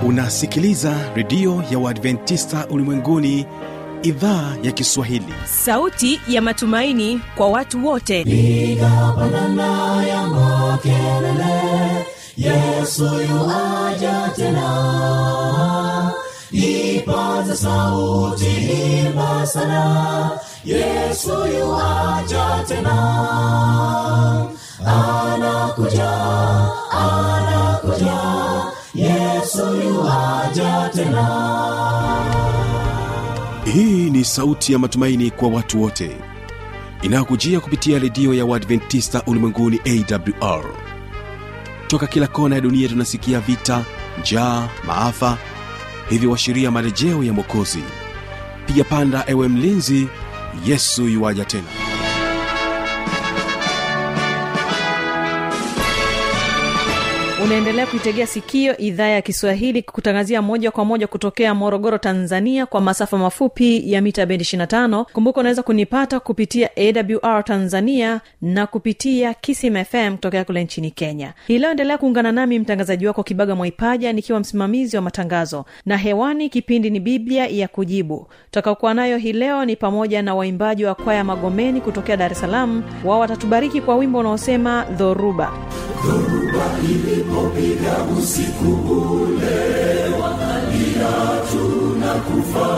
unasikiliza redio ya uadventista ulimwenguni idhaa ya kiswahili sauti ya matumaini kwa watu wote piga pandana ya makelele yesu yuaja tena ipaza sauti imba sana yesu yuaja tena anakuja anakuja yesu yuaja tena hii ni sauti ya matumaini kwa watu wote inayokujia kupitia redio ya uadventista ulimwenguni awr toka kila kona ya dunia tunasikia vita njaa maafa hivyo washiria marejeo ya mwokozi piga panda ewe mlinzi yesu yuwaja tena unaendelea kuitegea sikio idhaa ya kiswahili kutangazia moja kwa moja kutokea morogoro tanzania kwa masafa mafupi ya mita bendi 25 kumbuka unaweza kunipata kupitia awr tanzania na kupitia kisim fm kutokea kule nchini kenya hii leo endelea kuungana nami mtangazaji wako kibaga mwaipaja nikiwa msimamizi wa matangazo na hewani kipindi ni biblia ya kujibu tutakaokuwa nayo hii leo ni pamoja na waimbaji wa kwaya magomeni kutokea dar es salaam wao watatubariki kwa wimbo unaosema dhoruba ilipopiga usiku ule wakalia tunakufa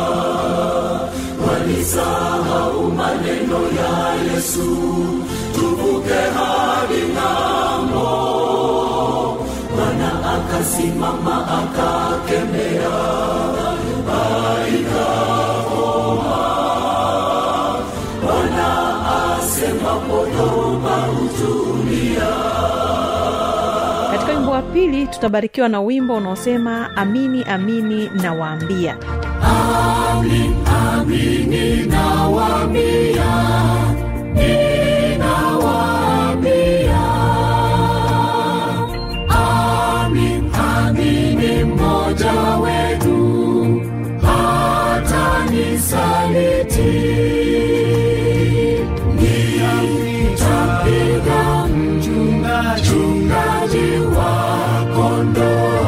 walisahau maneno ya yesu tuvuke hadi ng'ambo bwana akasimama akakemea aikakoma bwana asema podoma utulia katika wimbo wa pili tutabarikiwa na wimbo unaosema amini amini na waambia Amin, amini nawaambia, ninawaambia. Amin, amini mmoja wenu hatanisaliti. Nitampiga mchungaji wa kondoo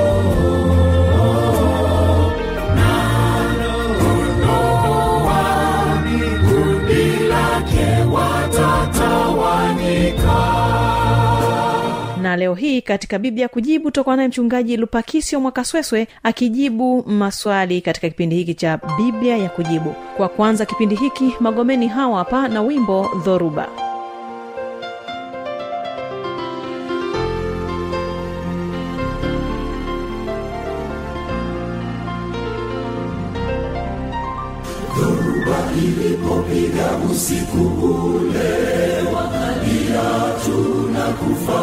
kundi lake watatawanyika. na leo hii katika biblia kujibu tutakuwa naye mchungaji lupakisio mwakasweswe akijibu maswali katika kipindi hiki cha biblia ya kujibu kwa kwanza kipindi hiki magomeni hawa hapa na wimbo dhoruba Ilipopiga usiku ule, wakalia tunakufa,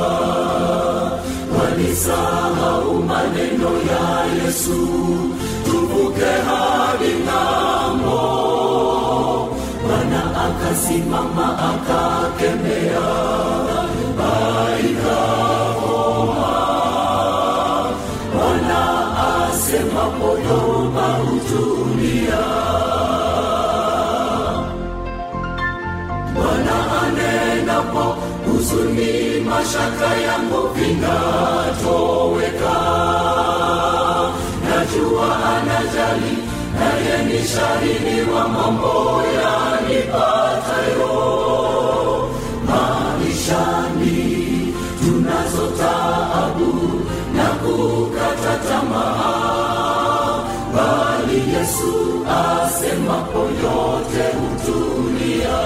walisahau maneno ya Yesu, tuvuke hadi ng'ambo. Bwana akasimama akakemea, ikakoma. Bwana asema podoma utulia. Bwana anenapo huzuni, mashaka yangu vinatoweka. Najua anajali, naye ni shahidi wa mambo yanipatayo maishani. Tunazo taabu na kukata tamaa, bali Yesu asemapo yote hutulia.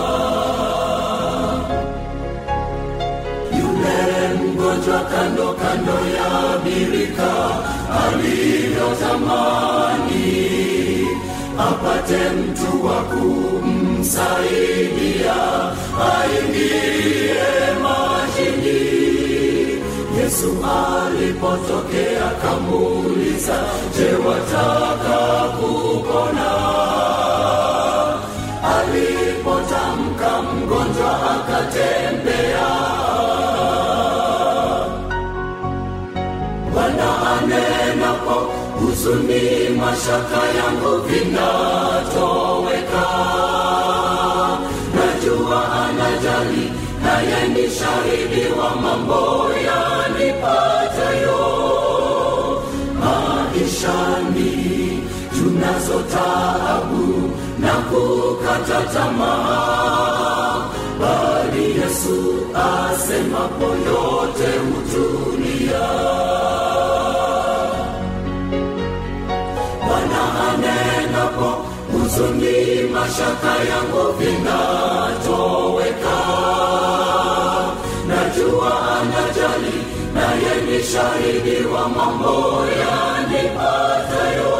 yule mgonjwa kando kando ya birika alivyotamani apate mtu wa kumsaidia aingie majini yesu alipotokea kamuuliza je wataka kupona alipotamka mgonjwa akatembea Bwana anenapo huzuni, mashaka yangu vinatoweka. Najua anajali, naye ni shahidi wa mambo yanipatayo tunazo taabu na kukata tamaa bali yesu asemapo yote hutulia bwana anenapo huzuni mashaka yangu vinatoweka najua anajali naye ni shahidi wa mambo yanipatayo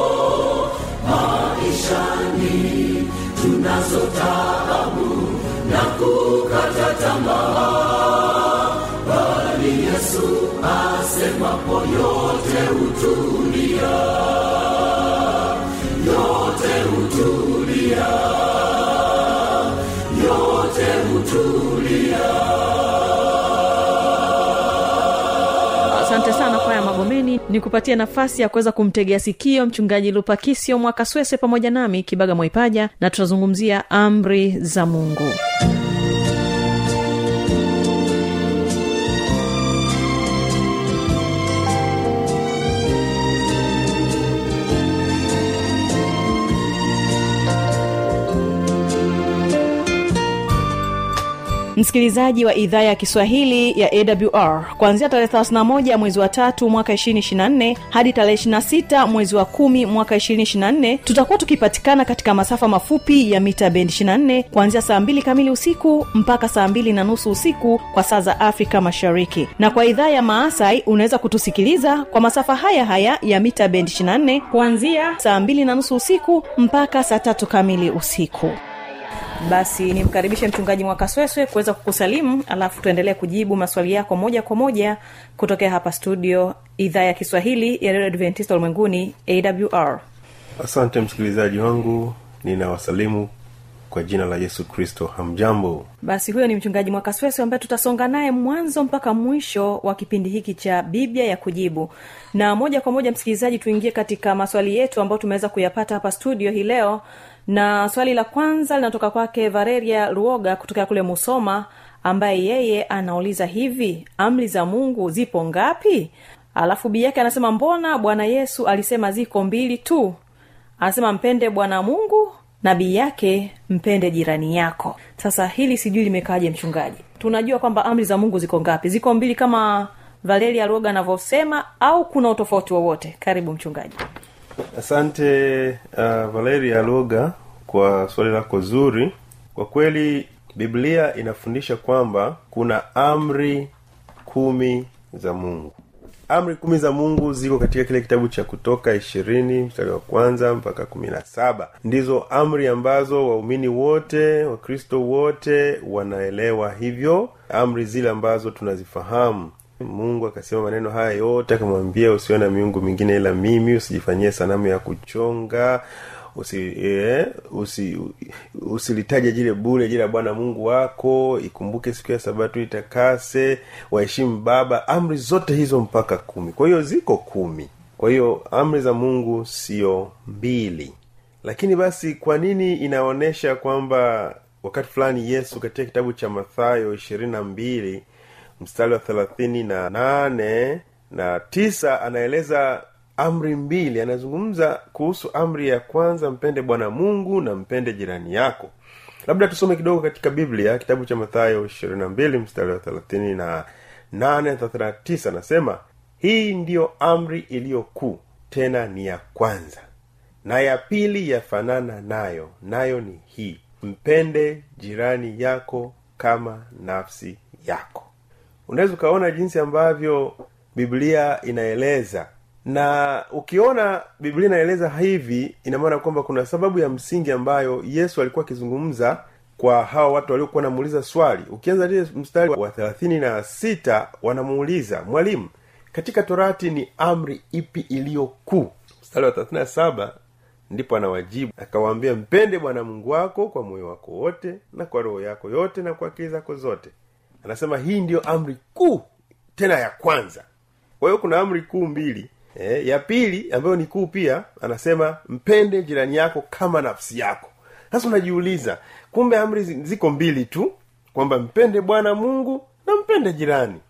maishani tunazo taabu na kukata tamaa bali yesu asemapo yote hutulia yote hutulia yote hutulia asante sana kwaya magomeni ni kupatia nafasi ya kuweza kumtegea sikio mchungaji lupakisio mwakaswese pamoja nami kibaga mwaipaja na tutazungumzia amri za mungu msikilizaji wa idhaa ya kiswahili ya awr kuanzia tarehe 31 mwezi wa tatu mwaka 224 hadi tarehe 26 mwezi wa kumi mwaka 224 tutakuwa tukipatikana katika masafa mafupi ya mita bendi 24 kuanzia saa 2 kamili usiku mpaka saa 2 na nusu usiku kwa saa za afrika mashariki na kwa idhaa ya maasai unaweza kutusikiliza kwa masafa haya haya ya mita bendi 24 kuanzia saa 2 na nusu usiku mpaka saa tatu kamili usiku basi nimkaribishe mchungaji mwakasweswe kuweza kukusalimu alafu tuendelee kujibu maswali yako moja kwa moja kutokea hapa studio idhaa ya kiswahili ya redio adventista ulimwenguni awr asante msikilizaji wangu ninawasalimu kwa jina la yesu kristo hamjambo basi huyo ni mchungaji mwakasweswe ambaye tutasonga naye mwanzo mpaka mwisho wa kipindi hiki cha biblia ya kujibu na moja kwa moja msikilizaji tuingie katika maswali yetu ambayo tumeweza kuyapata hapa studio hii leo na swali la kwanza linatoka kwake vareria luoga kutokea kule musoma ambaye yeye anauliza hivi amri za mungu zipo ngapi alafu bii yake anasema mbona bwana yesu alisema ziko mbili tu anasema mpende bwana mungu na bii yake mpende jirani yako sasa hili sijui limekaaje mchungaji tunajua kwamba amri za mungu ziko ngapi ziko mbili kama valeria luoga anavyosema au kuna utofauti wowote karibu mchungaji asante uh, valeria loga kwa swali lako zuri kwa kweli biblia inafundisha kwamba kuna amri kumi za mungu amri kumi za mungu ziko katika kile kitabu cha kutoka ishirini mstari wa kwanza mpaka kumi na saba ndizo amri ambazo waumini wote wakristo wote wanaelewa hivyo amri zile ambazo tunazifahamu mungu akasema maneno haya yote akamwambia usiwe na miungu mingine ila mimi usijifanyie sanamu ya kuchonga usi, eh, usi usilitaje jile bure jile la bwana mungu wako ikumbuke siku ya sabato itakase waheshimu baba amri zote hizo mpaka kumi kwa hiyo ziko kumi kwa hiyo amri za mungu sio mbili lakini basi kwa nini inaonyesha kwamba wakati fulani yesu katika kitabu cha mathayo ishirini na mbili mstari wa thelathini na nane na tisa anaeleza amri mbili anazungumza kuhusu amri ya kwanza mpende bwana mungu na mpende jirani yako labda tusome kidogo katika biblia kitabu cha mathayo ishirini na mbili mstari wa thelathini na nane thelathini na tisa anasema hii ndiyo amri iliyo kuu tena ni ya kwanza na ya pili yafanana nayo nayo ni hii mpende jirani yako kama nafsi yako unaweza ukaona jinsi ambavyo biblia inaeleza na ukiona biblia inaeleza hivi ina maana kwamba kuna sababu ya msingi ambayo yesu alikuwa akizungumza kwa hawa watu waliokuwa wanamuuliza swali ukianza lile mstari wa thelathini na sita wanamuuliza mwalimu katika torati ni amri ipi iliyo kuu mstari wa thelathini na saba ndipo anawajibu akawaambia mpende bwana mungu wako kwa moyo wako wote na kwa roho yako yote na kwa akili zako zote anasema hii ndiyo amri kuu tena ya kwanza kwa hiyo kuna amri kuu mbili e, ya pili ambayo ni kuu pia anasema mpende jirani yako kama nafsi yako sasa unajiuliza kumbe amri zi- ziko mbili tu kwamba mpende bwana mungu na mpende jirani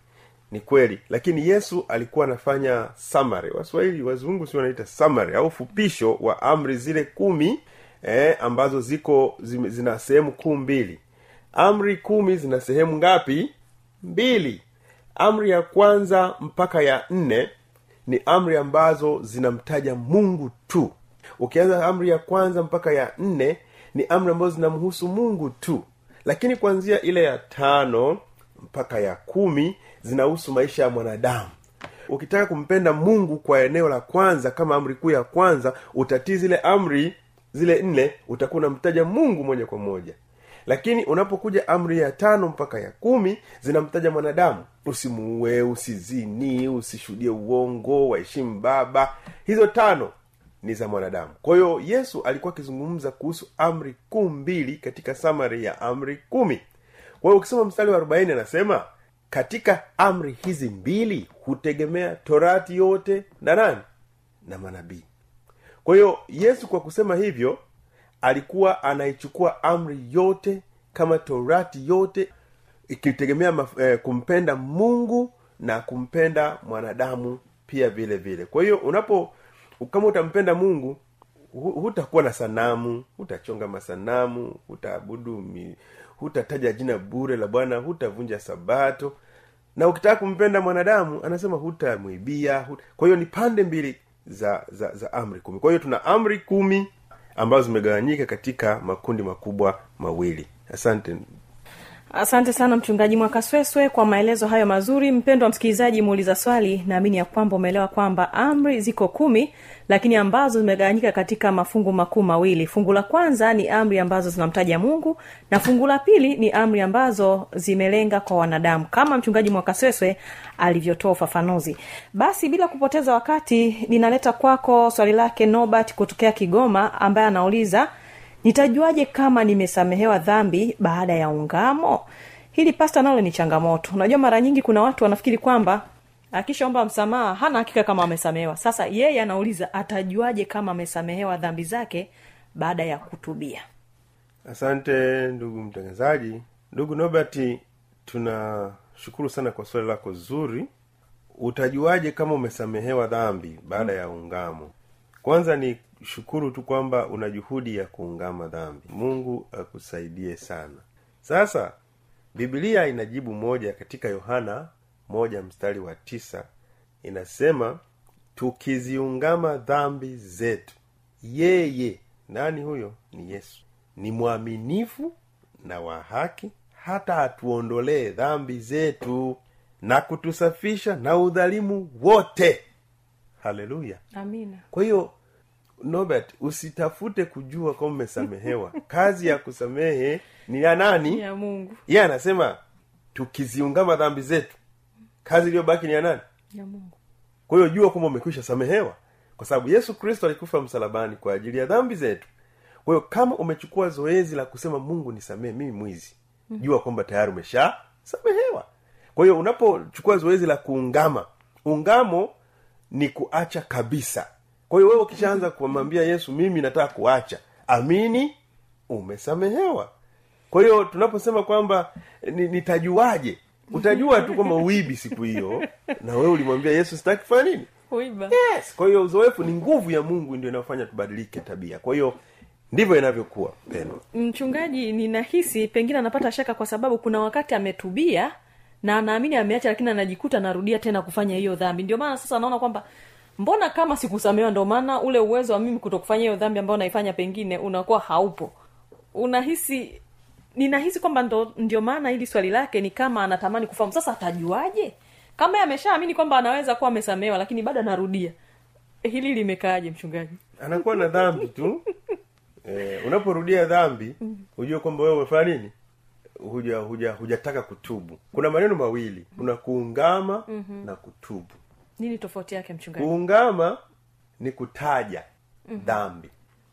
ni kweli lakini yesu alikuwa anafanya summary waswahili wazungu si wanaita summary au fupisho wa amri zile kumi eh, ambazo ziko zime, zina sehemu kuu mbili amri kumi zina sehemu ngapi mbili amri ya kwanza mpaka ya nne ni amri ambazo zinamtaja mungu tu ukianza amri ya kwanza mpaka ya nne ni amri ambazo zinamhusu mungu tu lakini kuanzia ile ya tano mpaka ya kumi zinahusu maisha ya mwanadamu ukitaka kumpenda mungu kwa eneo la kwanza kama amri kuu ya kwanza utatii zile amri zile nne utakuwa unamtaja mungu moja kwa moja lakini unapokuja amri ya tano mpaka ya kumi zinamtaja mwanadamu usimuue usizini usishuhudie uongo waheshimu baba hizo tano ni za mwanadamu kwa hiyo yesu alikuwa akizungumza kuhusu amri kuu mbili katika samari ya amri kumi kwa hiyo ukisoma mstari wa arobaini anasema katika amri hizi mbili hutegemea torati yote na nani na manabii kwa hiyo yesu kwa kusema hivyo alikuwa anaichukua amri yote kama torati yote ikitegemea maf- eh, kumpenda mungu na kumpenda mwanadamu pia vile vile kwa hiyo unapo kama utampenda mungu hu- hutakuwa na sanamu hutachonga masanamu hutaabudu mi- hutataja jina bure la bwana hutavunja sabato na ukitaka kumpenda mwanadamu anasema hutamwibia huta... kwa hiyo ni pande mbili za za za amri kumi kwa hiyo tuna amri kumi ambazo zimegawanyika katika makundi makubwa mawili asante asante sana mchungaji mwakasweswe kwa maelezo hayo mazuri mpendo wa msikilizaji muuliza swali naamini ya kwamba umeelewa kwamba amri ziko kumi lakini ambazo zimegawanyika katika mafungu makuu mawili fungu la kwanza ni amri ambazo zinamtaja mungu na fungu la pili ni amri ambazo zimelenga kwa wanadamu kama mchungaji mwakasweswe alivyotoa ufafanuzi basi bila kupoteza wakati ninaleta kwako swali lake nobert kutokea kigoma ambaye anauliza nitajuaje kama nimesamehewa dhambi baada ya ungamo hili pasta nalo ni changamoto unajua mara nyingi kuna watu wanafikiri kwamba akishaomba msamaha hana hakika kama amesamehewa sasa yeye anauliza atajuaje kama amesamehewa dhambi zake baada ya kutubia asante ndugu mtangazaji ndugu nobert tunashukuru sana kwa swali lako zuri utajuaje kama umesamehewa dhambi baada ya ungamo kwanza ni shukuru tu kwamba una juhudi ya kuungama dhambi mungu akusaidie sana sasa biblia inajibu moja katika yohana moja mstari wa tisa inasema tukiziungama dhambi zetu yeye nani huyo ni yesu ni mwaminifu na wa haki hata atuondolee dhambi zetu na kutusafisha na udhalimu wote haleluya amina kwa hiyo nobert usitafute kujua kama umesamehewa kazi ya kusamehe ni ya nani ya mungu yeye anasema tukiziungama dhambi zetu kazi iliyobaki ni ya nani ya mungu kwa hiyo jua kwamba umekwisha samehewa kwa sababu yesu kristo alikufa msalabani kwa ajili ya dhambi zetu kwa hiyo kama umechukua zoezi la kusema mungu nisamehe mimi mwizi jua kwamba tayari umesha samehewa kwa hiyo unapochukua zoezi la kuungama ungamo ni kuacha kabisa kwa hiyo wewe ukishaanza kumwambia yesu mimi nataka kuacha amini umesamehewa kwa hiyo tunaposema kwamba ni- nitajuaje utajua tu kwamba uibi siku hiyo na wewe ulimwambia yesu sitaki kufanya nini uiba yes kwa hiyo uzoefu ni nguvu ya mungu ndio inayofanya tubadilike tabia kwa hiyo ndivyo inavyokuwa pendwa mchungaji ninahisi pengine anapata shaka kwa sababu kuna wakati ametubia na anaamini ameacha lakini anajikuta anarudia tena kufanya hiyo dhambi ndio maana sasa anaona kwamba mbona kama sikusamehewa ndio maana ule uwezo wa mimi kutokufanya hiyo dhambi ambayo naifanya pengine unakuwa haupo unahisi ninahisi kwamba ndo, ndio maana hili swali lake ni kama anatamani kufahamu sasa atajuaje kama yeye ameshaamini kwamba anaweza kuwa amesamehewa lakini bado anarudia hili limekaaje mchungaji anakuwa na dhambi tu eh, unaporudia dhambi hujue kwamba wewe umefanya nini huja huja hujataka kutubu kuna maneno mawili kuna kuungama mm-hmm. na kutubu nini tofauti yake mchungaji kuungama ni kutaja mm-hmm. dhambi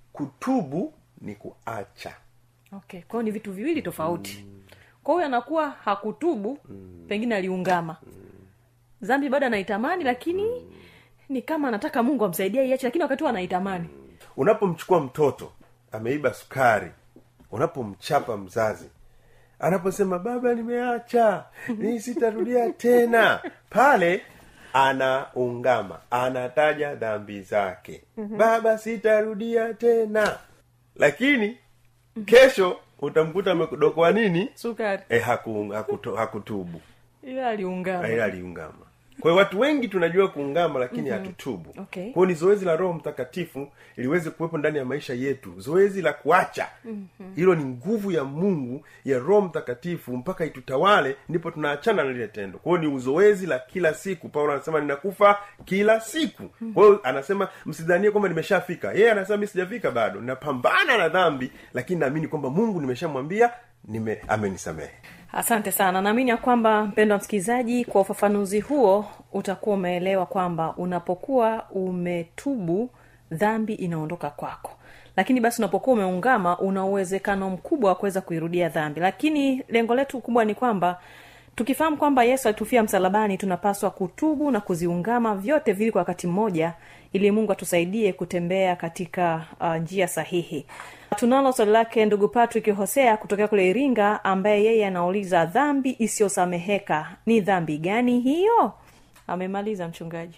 kutubu ni kuacha okay kwao ni vitu viwili tofauti mm. kwa hiyo anakuwa hakutubu mm. pengine aliungama mm. zambi bado anaitamani lakini mm. ni kama anataka mungu amsaidia iache lakini wakati huo anaitamani unapomchukua mtoto ameiba sukari unapomchapa mzazi anaposema baba nimeacha ni sitarudia tena pale anaungama anataja dhambi zake baba sitarudia tena lakini kesho utamkuta amedokoa nini sukari e, haku, hakuto, hakutubu ila aliungama ila aliungama kwa hiyo watu wengi tunajua kuungama lakini hatutubu Okay. kwa hiyo ni zoezi la roho mtakatifu liweze kuwepo ndani ya maisha yetu zoezi la kuacha hilo ni nguvu ya mungu ya roho mtakatifu mpaka itutawale ndipo tunaachana na lile tendo kwa hiyo ni uzoezi la kila siku paulo anasema ninakufa kila siku kwa hiyo anasema msidhanie kwamba nimeshafika yeye anasema mi sijafika bado napambana na dhambi lakini naamini kwamba mungu nimeshamwambia nime amenisamehe asante sana naamini ya kwamba mpendo wa msikilizaji kwa ufafanuzi huo utakuwa umeelewa kwamba unapokuwa umetubu dhambi inaondoka kwako lakini basi unapokuwa umeungama una uwezekano mkubwa wa kuweza kuirudia dhambi lakini lengo letu kubwa ni kwamba tukifahamu kwamba yesu alitufia msalabani tunapaswa kutubu na kuziungama vyote vili kwa wakati mmoja ili mungu atusaidie kutembea katika uh, njia sahihi tunalo swali lake ndugu patrick hosea kutokea kule iringa ambaye yeye anauliza dhambi isiyosameheka ni dhambi gani hiyo amemaliza mchungaji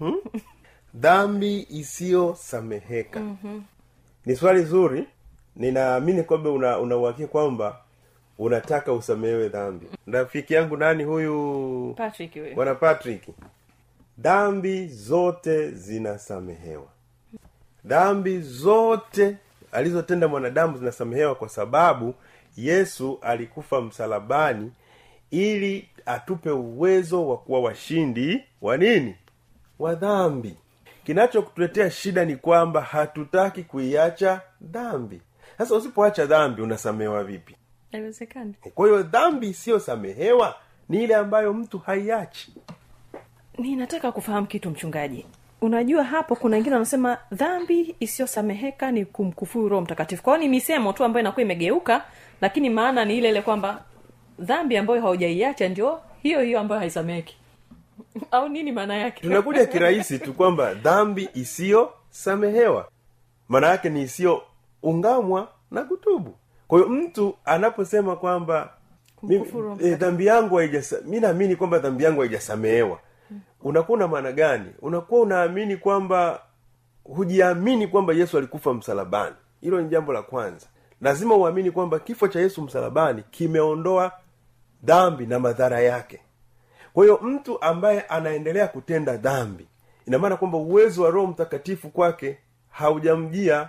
dhambi isiyosameheka mm-hmm. ni swali zuri ninaamini kwamba una unauhakia kwamba unataka usamehewe dhambi rafiki yangu nani huyu patrick we. bwana patrick dhambi zote zinasamehewa dhambi zote alizotenda mwanadamu zinasamehewa kwa sababu yesu alikufa msalabani ili atupe uwezo wa kuwa washindi wa nini wa dhambi kinachokutuletea shida ni kwamba hatutaki kuiacha dhambi sasa usipoacha dhambi unasamehewa vipi haiwezekani kwa hiyo dhambi isiyosamehewa ni ile ambayo mtu haiachi ninataka kufahamu kitu mchungaji unajua hapo kuna wengine wanasema dhambi isiyosameheka ni kumkufuru roho mtakatifu kwao ni misemo tu ambayo inakuwa imegeuka lakini maana ni ile ile kwamba dhambi ambayo haujaiacha ndio hiyo hiyo ambayo haisameheki au nini maana yake tunakuja kirahisi tu kwamba dhambi isiyosamehewa maana yake ni isiyoungamwa na kutubu kwa hiyo mtu anaposema kwamba mi- Kumkufuru eh, dhambi yangu haijasa mi naamini kwamba dhambi yangu haijasamehewa unakuwa una maana gani unakuwa unaamini kwamba hujiamini kwamba yesu alikufa msalabani hilo ni jambo la kwanza lazima uamini kwamba kifo cha yesu msalabani kimeondoa dhambi na madhara yake kwa hiyo mtu ambaye anaendelea kutenda dhambi ina maana kwamba uwezo wa roho mtakatifu kwake haujamjia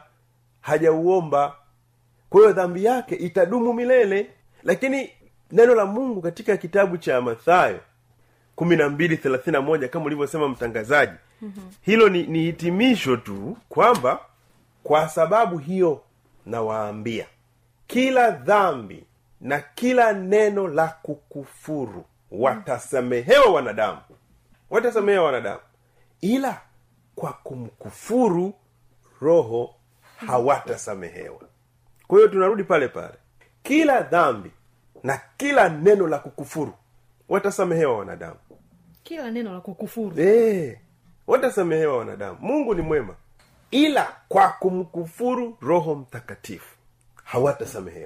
hajauomba kwa hiyo dhambi yake itadumu milele lakini neno la mungu katika kitabu cha mathayo kumi na mbili thelathini na moja kama ulivyosema mtangazaji mm-hmm. hilo ni, ni hitimisho tu kwamba kwa sababu hiyo nawaambia kila dhambi na kila neno la kukufuru watasamehewa wanadamu watasamehewa wanadamu ila kwa kumkufuru roho hawatasamehewa kwa hiyo tunarudi pale pale kila dhambi na kila neno la kukufuru watasamehewa wanadamu kila neno la kukufuru Eh, watasamehewa wanadamu mungu ni mwema ila kwa kumkufuru roho mtakatifu hawatasamehewa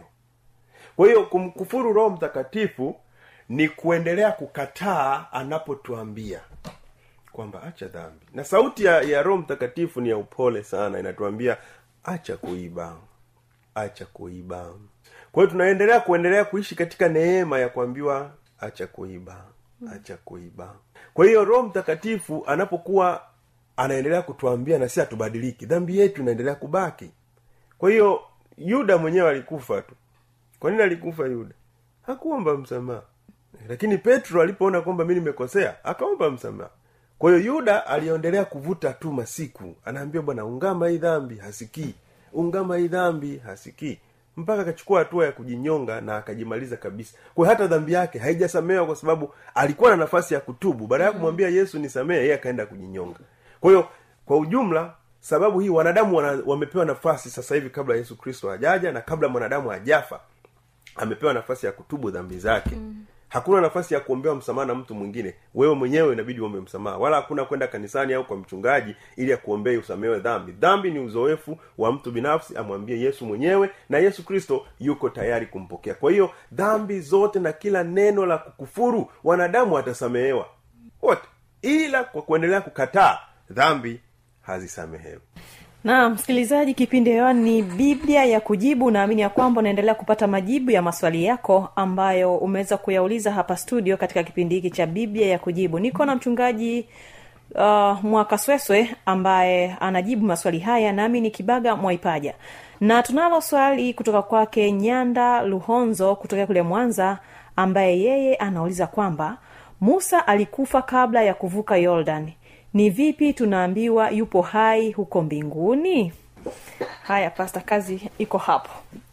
kwa hiyo kumkufuru roho mtakatifu ni kuendelea kukataa anapotuambia kwamba acha dhambi na sauti ya, ya roho mtakatifu ni ya upole sana inatuambia acha kuiba acha kuiba kwa hiyo tunaendelea kuendelea kuishi katika neema ya kuambiwa acha kuiba acha kuiba kwa hiyo roho mtakatifu anapokuwa anaendelea kutuambia na si hatubadiliki dhambi yetu inaendelea kubaki kwa hiyo yuda mwenyewe alikufa tu kwa nini alikufa yuda hakuomba msamaha lakini petro alipoona kwamba mi nimekosea akaomba msamaha kwa hiyo yuda aliendelea kuvuta tu masiku anaambia bwana ungama hii dhambi hasikii ungama hii dhambi hasikii mpaka akachukua hatua ya kujinyonga na akajimaliza kabisa kwa hiyo hata dhambi yake haijasamehewa kwa sababu alikuwa na nafasi ya kutubu baada ya kumwambia yesu nisamehe yeye akaenda kujinyonga kwa hiyo kwa ujumla sababu hii wanadamu wana, wamepewa nafasi sasa hivi kabla yesu kristo hajaja na kabla mwanadamu hajafa amepewa nafasi ya kutubu dhambi zake mm. hakuna nafasi ya kuombewa msamaha na mtu mwingine wewe mwenyewe inabidi uombe msamaha wala hakuna kwenda kanisani au kwa mchungaji ili akuombee usamewe dhambi dhambi ni uzoefu wa mtu binafsi amwambie yesu mwenyewe na yesu kristo yuko tayari kumpokea kwa hiyo dhambi zote na kila neno la kukufuru wanadamu atasamehewa wote ila kwa kuendelea kukataa dhambi hazisamehewi na msikilizaji kipindi hewani ni biblia ya kujibu naamini ya kwamba unaendelea kupata majibu ya maswali yako ambayo umeweza kuyauliza hapa studio katika kipindi hiki cha biblia ya kujibu niko na mchungaji uh, mwakasweswe ambaye anajibu maswali haya nami ni kibaga mwaipaja na tunalo swali kutoka kwake nyanda luhonzo kutokea kule mwanza ambaye yeye anauliza kwamba musa alikufa kabla ya kuvuka yordan ni vipi tunaambiwa yupo hai huko mbinguni haya pasta kazi iko hapo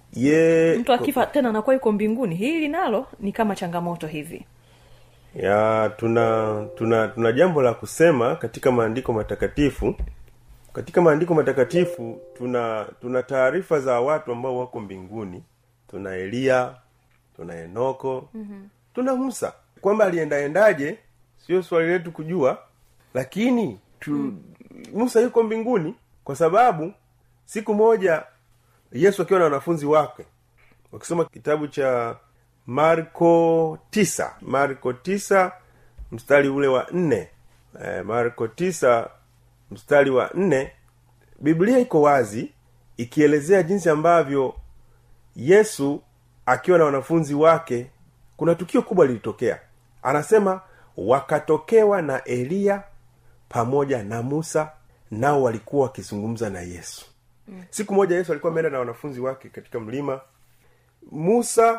ye mtu akifa tena anakuwa yuko mbinguni hili nalo ni kama changamoto hivi ya tuna tuna tuna jambo la kusema katika maandiko matakatifu katika maandiko matakatifu tuna tuna taarifa za watu ambao wako mbinguni tuna eliya tuna enoko mm-hmm. tuna musa kwamba aliendaendaje sio swali letu kujua lakini tu, mm. musa yuko mbinguni kwa sababu siku moja yesu akiwa na wanafunzi wake wakisoma kitabu cha marko tisa marko tisa mstari ule wa nne e, marko tisa mstari wa nne biblia iko wazi ikielezea jinsi ambavyo yesu akiwa na wanafunzi wake kuna tukio kubwa lilitokea anasema wakatokewa na eliya pamoja na musa nao walikuwa wakizungumza na yesu mm. siku moja yesu alikuwa ameenda na wanafunzi wake katika mlima musa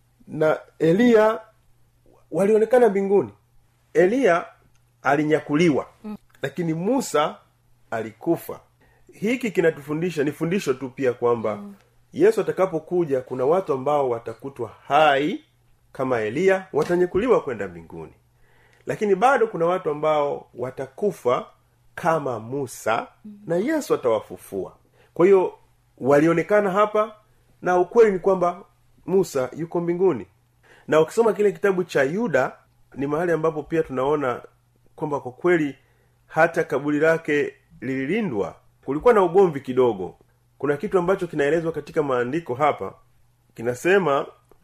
na eliya walionekana mbinguni eliya alinyakuliwa mm. lakini musa alikufa hiki kinatufundisha ni fundisho tu pia kwamba mm. yesu atakapokuja kuna watu ambao watakutwa hai kama eliya watanyakuliwa kwenda mbinguni lakini bado kuna watu ambao watakufa kama musa na yesu atawafufua kwa hiyo walionekana hapa na ukweli ni kwamba musa yuko mbinguni na ukisoma kile kitabu cha yuda ni mahali ambapo pia tunaona kwamba kwa kweli hata kaburi lake lililindwa kulikuwa na ugomvi kidogo kuna kitu ambacho kinaelezwa katika maandiko hapa kinasema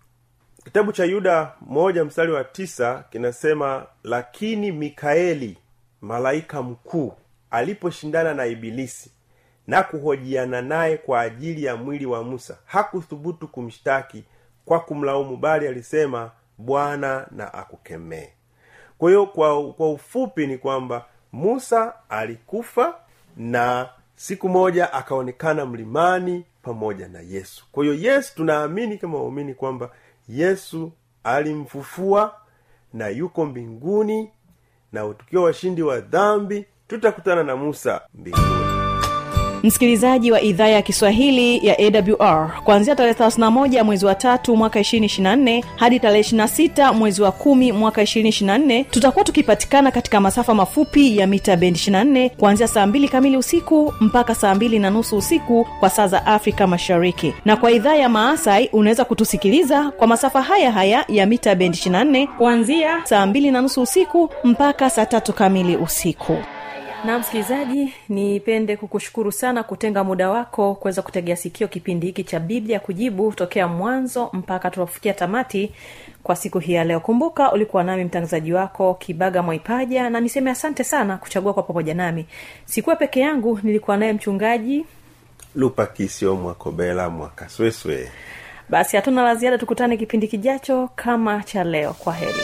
kitabu cha yuda moja mstari wa tisa kinasema lakini mikaeli malaika mkuu aliposhindana na ibilisi na kuhojiana naye kwa ajili ya mwili wa musa hakuthubutu kumshtaki kwa kumlaumu bali alisema bwana na akukemee kwa hiyo kwa, kwa ufupi ni kwamba musa alikufa na siku moja akaonekana mlimani pamoja na yesu kwa hiyo yesu tunaamini kama waumini kwamba yesu alimfufua na yuko mbinguni na tukiwa washindi wa dhambi tutakutana na musa mbinguni msikilizaji wa idhaa ya kiswahili ya awr kuanzia tarehe 31 mwezi wa tatu mwaka 224 hadi tarehe 26 mwezi wa kumi mwaka 224 tutakuwa tukipatikana katika masafa mafupi ya mita bendi 24 kuanzia saa 2 kamili usiku mpaka saa 2 na nusu usiku kwa saa za afrika mashariki na kwa idhaa ya maasai unaweza kutusikiliza kwa masafa haya haya ya mita bendi 24 kuanzia saa 2 na nusu usiku mpaka saa tatu kamili usiku na msikilizaji nipende kukushukuru sana kutenga muda wako kuweza kutegea sikio kipindi hiki cha biblia kujibu tokea mwanzo mpaka tunapofikia tamati kwa siku hii ya leo kumbuka ulikuwa nami mtangazaji wako kibaga mwaipaja na niseme asante sana kuchagua kwa pamoja nami sikuwa peke yangu nilikuwa naye mchungaji lupa kisio mwakobela mwakasweswe basi hatuna la ziada tukutane kipindi kijacho kama cha leo kwa heri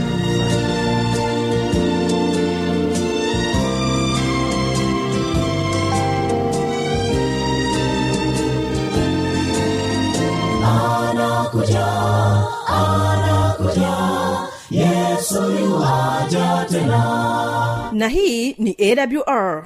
anakuja anakuja yesu yuwaja tena na hii ni awr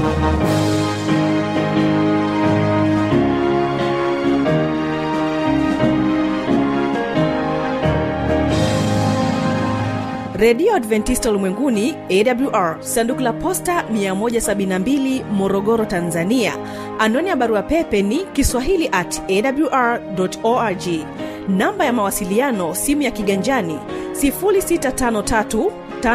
redio adventista ulimwenguni awr sanduku la posta 172 morogoro tanzania anwani ya barua pepe ni kiswahili at awr org namba ya mawasiliano simu ya kiganjani 653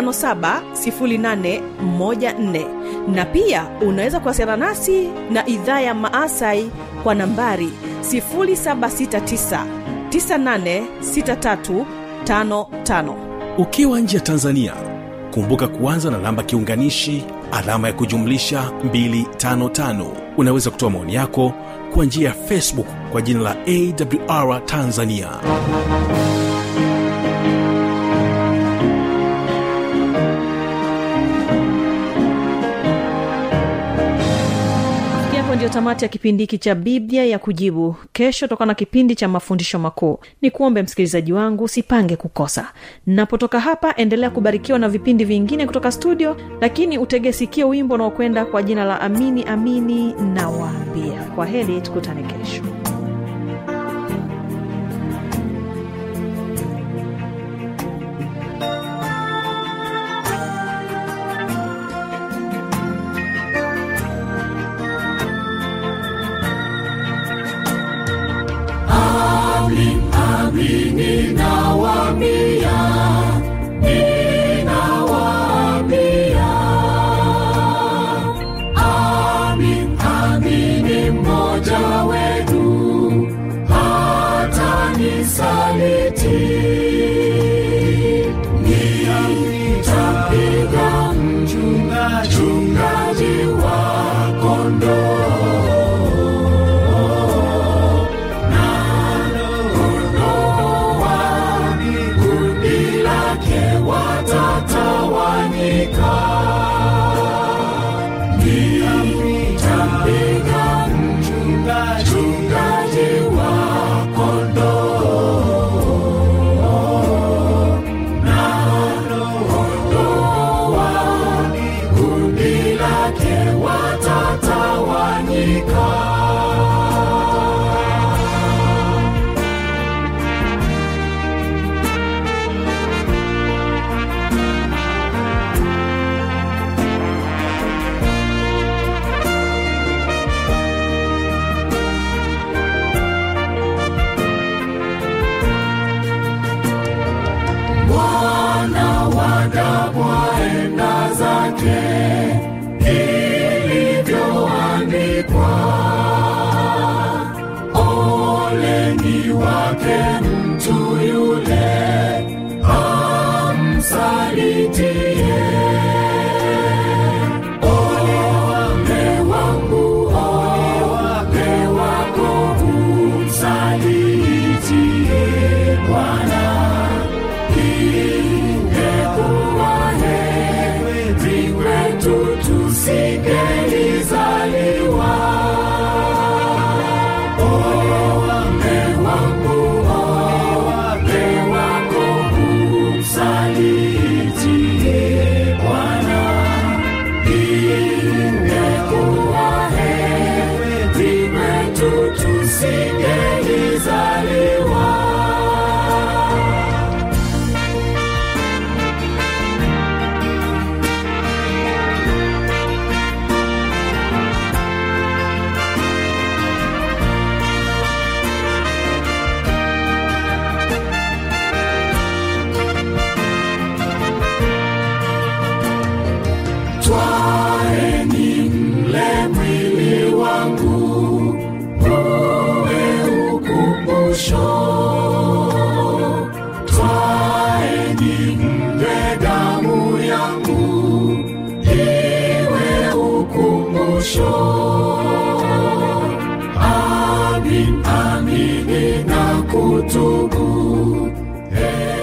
570814 na pia unaweza kuwasiliana nasi na idhaa ya maasai kwa nambari 769 986355 ukiwa nje ya tanzania kumbuka kuanza na namba kiunganishi alama ya kujumlisha 255 unaweza kutoa maoni yako kwa njia ya facebook kwa jina la awr tanzania Kufikia hapo ndio tamati ya kipindi hiki cha biblia ya kujibu kesho toka na kipindi cha mafundisho makuu ni kuombe msikilizaji wangu usipange kukosa napotoka hapa endelea kubarikiwa na vipindi vingine kutoka studio lakini utege sikio wimbo unaokwenda kwa jina la amini amini na waambia kwa heri tukutane kesho